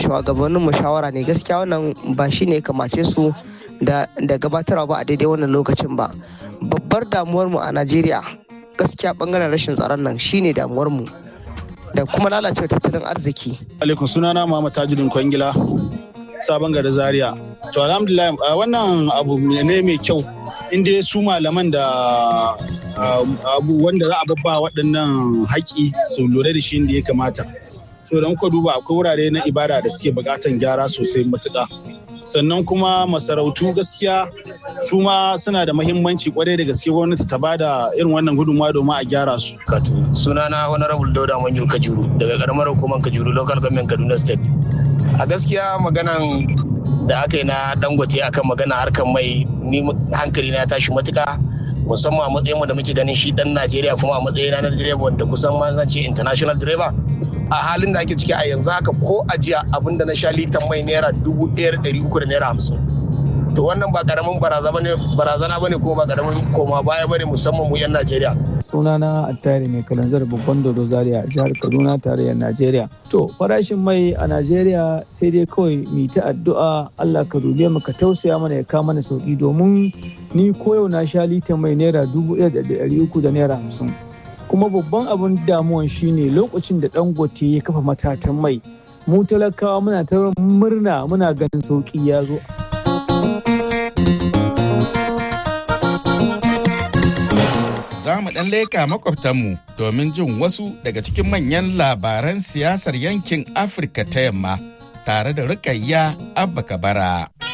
shugabannin mu shawara ne gaskiya wannan ba shi ne kamace su da gabatarwa ba a daidai wannan lokacin ba babbar damuwar mu a najeriya gaskiya bangaren rashin tsaron nan shine damuwar mu da kuma lalacewar tattalin arziki alaikum sunana Muhammad Tajuddin Kwangila sabon gari Zaria to alhamdulillah wannan abu ne mai kyau inda su malaman da abu wanda za a babba waɗannan haƙi su lura da shi inda ya kamata to don ka duba akwai wurare na ibada da suke buƙatan gyara sosai matuƙa sannan kuma masarautu gaskiya su ma suna da mahimmanci kwarai da gaske gwamnati ta bada irin wannan gudunmawa domin a gyara su. sunana honorable dauda manyu kajuru daga karamar hukumar kajuru local government kaduna state a gaskiya maganan da aka yi na dangote akan magana harkar mai ni hankali na tashi matuka musamman a matsayin da muke ganin shi dan najeriya kuma a matsayin na direba wanda kusan ma zan ce international driver a halin da ake ciki a yanzu haka ko a jiya abinda na sha litan mai naira dubu ɗaya ɗari uku da naira hamsin to wannan ba karamin barazana bane ko ba karamin koma baya bane musamman mu yan najeriya sunana attari mai kalanzar babban dodo zaria jihar kaduna tarayyar najeriya to farashin mai a najeriya sai dai kawai mu ta addu'a allah ka dube mu ka tausaya mana ya kawo mana sauki domin ni koyau na sha litan mai naira dubu ɗaya da ɗari uku da naira hamsin kuma babban abin damuwan shine lokacin da dangote ya kafa matatan mai mu talakawa muna ta murna muna ganin sauki ya zo za mu ɗan leƙa makwabtanmu domin jin wasu daga cikin manyan labaran siyasar yankin afirka ta yamma tare da rukayya abba kabara.